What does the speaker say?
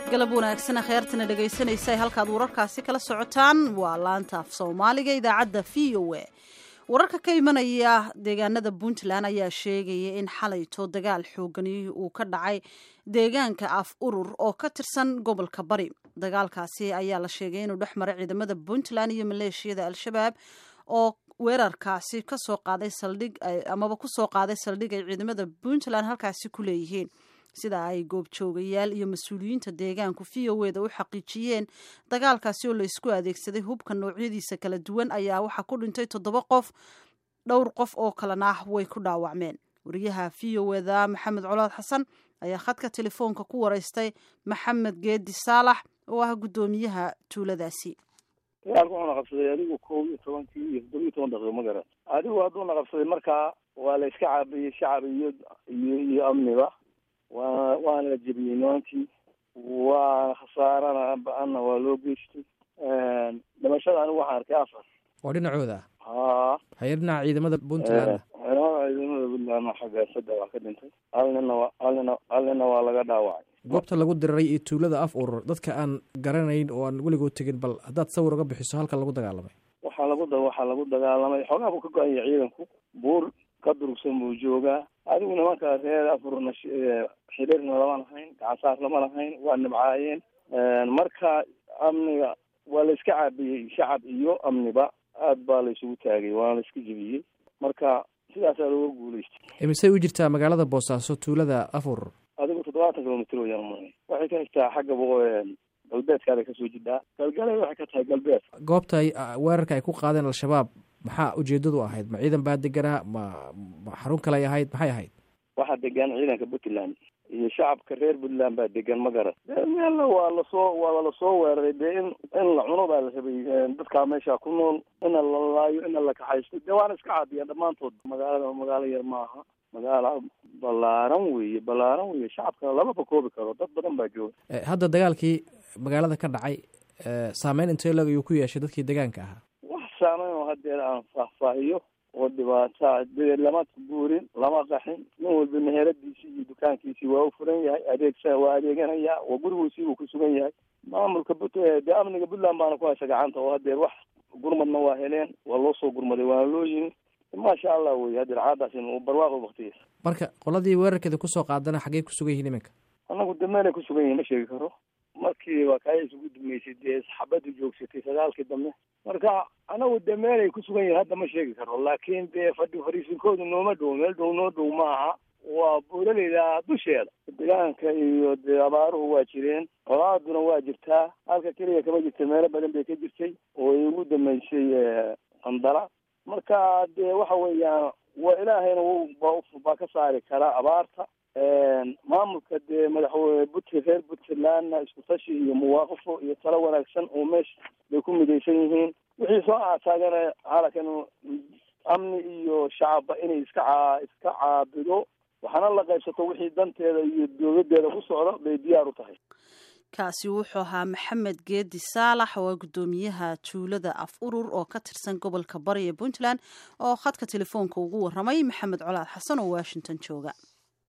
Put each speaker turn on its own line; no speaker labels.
galab wanaagsan kheyrtana dhegaysanaysa halkaad wararkaasi kala socotaan waa laanta af soomaaliga idaacadda v o a wararka ka imanaya deegaanada puntland ayaa sheegaya in xalayto dagaal xoogani uu ka dhacay deegaanka af urur oo ka tirsan gobolka bari dagaalkaasi ayaa la sheegay inuu dhex maray ciidamada puntland iyo maleeshiyada al-shabaab oo weerarkaasi kasoo qaaday saldhig amaba kusoo qaaday saldhig ay ciidamada puntland halkaasi ku leeyihiin sida ay goobjoogayaal iyo mas-uuliyiinta deegaanku v o eda u xaqiijiyeen dagaalkaasi oo la isku adeegsaday hubka noocyadiisa kala duwan ayaa waxaa ku dhintay toddoba qof dhowr qof oo kalena ah way ku dhaawacmeen wariyaha v o eda maxamed colaad xasan ayaa khadka telefoonka ku wareystay maxamed geedi saalax oo ah guddoomiyaha tuuladaasi
dagaalka wuxuuna qabsaday adigu kow iyo tobankii iyo toddoba iyo toban daqiiqo ma garan adigu hadduuna qabsaday markaa waa la iska caabiyey shacab iyo iyo iyo amniba waa waana la jebiyey nimankii waa khasaarana ba-anna waa loo geystay dhimashada anigu waxaan arkay afar
oo dhinacooda
haa
haye dhinaca ciidamada puntland
ciidamada ciidamada puntland xagga saddex waa ka dhintay hal nina waa hal nina hal nina waa laga dhaawacay
goobta lagu diriray iyo tuulada af urur dadka aan garanayn oo aan weligood tegin bal haddaad sawir uga bixiso halka lagu dagaalamay
waxaa lagu da waxaa lagu dagaalamay xoogaa buu ka go-an yahay ciidanku buur ka durugsan buu joogaa adigu nimanka reer afurna xiriirna lama lahayn gacansaar lama lahayn waa nibcaayeen marka amniga waa la iska caabiyey shacab iyo amniba aad baa la isugu taagay waana la iska jebiyey marka sidaasaa looga guulaystay
imisay u jirtaa magaalada boosaaso tuulada af urur
adigu toddobaatan kilomitr wayaan umay waxay ka xigtaa xagga galbeedkaada kasoo jidhaa galgalay waxay ka tahay galbeed
goobta ay weerarka ay ku qaadeen al-shabaab maxaa ujeedadu ahayd ma ciidan baa deganaa ma ma xarun kale ay ahayd maxay ahayd
waxaa degan ciidanka puntland iyo shacabka reer puntland baa degan ma garan de meelna waa lasoo waa lasoo weeraray dee in in la cuno baa la rabay dadkaa meesha ku nool ina la laayo ina la kaxaysto dee waana iska caadiyaan dhammaantood magaalada magaalo yar maaha magaala ballaaran weeye ballaaran weeye shacabkana lamaba koobi karo dad badan baa jooga
hadda dagaalkii magaalada ka dhacay saameyn intee lag ayuu ku yeeshay dadkii deegaanka ahaa
wax saameyn oo hadeer aan faahfaahiyo oo dhibaata dee lama guurin lama qaxin nin walba meheradiisii iyo dukaankiisii waa u furan yahay adeegsa waa adeeganaya waa gurigiisii uu ku sugan yahay maamulka but dee amniga puntland baana ku haysa gacanta oo hadeer wax gurmadna waa heleen waa loo soo gurmaday waana loo yimi maasha allah wey hadeer caadaasi barwaaqo waktigiisa
marka qoladii weerarkeeda kusoo qaadana xaggey ku sugan yihiin iminka
anagu de meelay ku sugan yihin ma sheegi karo markii waa kaaya isugu dumeysay dee xabaddu joogsatay sagaalkii dambe marka anagu de meelay ku sugan yihin hadda ma sheegi karo laakiin dee fadhi fariisinkoodu nooma dhow meel dhow noo dhow maaha waa buulaleyda dusheeda deegaanka iyo dee abaaruhu waa jireen colaaduna waa jirtaa halka keliya kama jirta meelo badan bay ka jirtay oo ay ugu dameysay qandala marka dee waxa weeyaan waa ilaahayna baa ka saari karaa abaarta maamulka dee madaxweyne but reer puntlandna isku tashi iyo muwaaqafo iyo talo wanaagsan oo meesha bay ku midaysan yihiin wixii soo aataagana halakan amni iyo shacabba inay iska caa iska caabido waxaana la qaybsato wixii danteeda iyo dowladeeda ku socda bay diyaar u tahay
kaasi wuxuu ahaa maxamed geedi saalax oo guddoomiyaha tuulada af urur oo ka tirsan gobolka bari ee puntland oo khadka telefoonka ugu waramay maxamed colaad xasan oo washington jooga